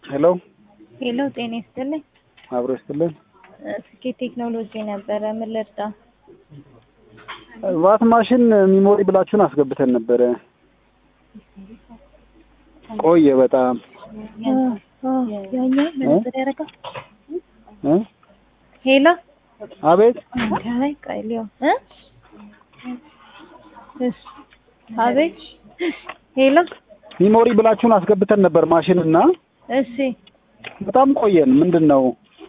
ሄሎ ሄሎ ጤና ይስጥልኝ። አብሮ ይስጥልን። ስኬት ቴክኖሎጂ ነበረ። ምን ልርዳ? ቫት ማሽን ሚሞሪ ብላችሁን አስገብተን ነበረ። ቆየ በጣም ያኛው ምን ያደረጋ? እ? ሄሎ አቤት ከላይ ቀይሊዮ እ እሺ አቤት ሄሎ ሚሞሪ ብላችሁን አስገብተን ነበር ማሽን እና እሺ በጣም ቆየን። ምንድን ነው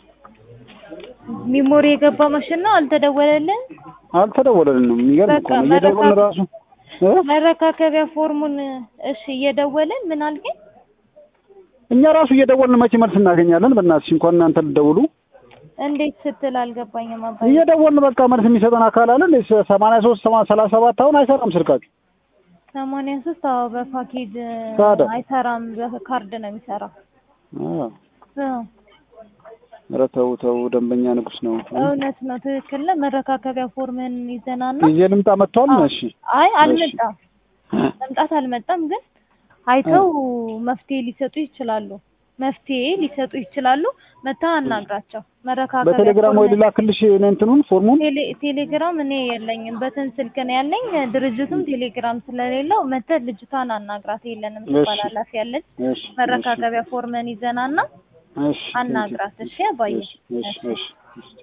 ሚሞሪ የገባ ማሽን ነው። አልተደወለልን። አልተደወለልንም። የሚገርም እኮ ነው። በቃ እየደወልን መረካ- ራሱ እ? መረካከቢያ ፎርሙን እሺ እየደወልን ምን አልከኝ? እኛ ራሱ እየደወልን መቼ መልስ እናገኛለን? በእናትሽ እንኳን እናንተ ልደውሉ እንዴት ስትል አልገባኝም። አባዬ እየደወልን በቃ መልስ የሚሰጠን አካል አለ እንዴ? ሰማንያ ሶስት ሰላሳ ሰባት አሁን አይሰራም ስልካችሁ። ሰማንያ ሶስት አዎ በፓኬጅ ታዲያ? አይሰራም። በካርድ ነው የሚሰራው። አዎ። አዎ ኧረ ተው ተው፣ ደንበኛ ንጉስ ነው። እውነት ነው። ትክክል ነው። መረካከቢያ ፎርምን ይዘናና ይዤ ልምጣ መጥቷል። አዎ። እሺ አይ አልመጣም፣ መምጣት አልመጣም። ግን አይተው መፍትሄ ሊሰጡ ይችላሉ። መፍትሄ ሊሰጡ ይችላሉ። መታ አናግራቸው። መረካከቢያ በቴሌግራም ወይ ፎርምን- ልላክልሽ እኔ እንትኑን ፎርሙን ቴሌ ቴሌግራም እኔ የለኝም፣ በትን ስልክ ነው ያለኝ። ድርጅቱም ቴሌግራም ስለሌለው መተህ ልጅቷን አናግራት። የለንም እሺ። ትባል ኃላፊ ያለች እሺ መረካከቢያ ፎርመን ይዘናና እሺ አናግራት። እሺ አባዬ እሺ እሺ እሺ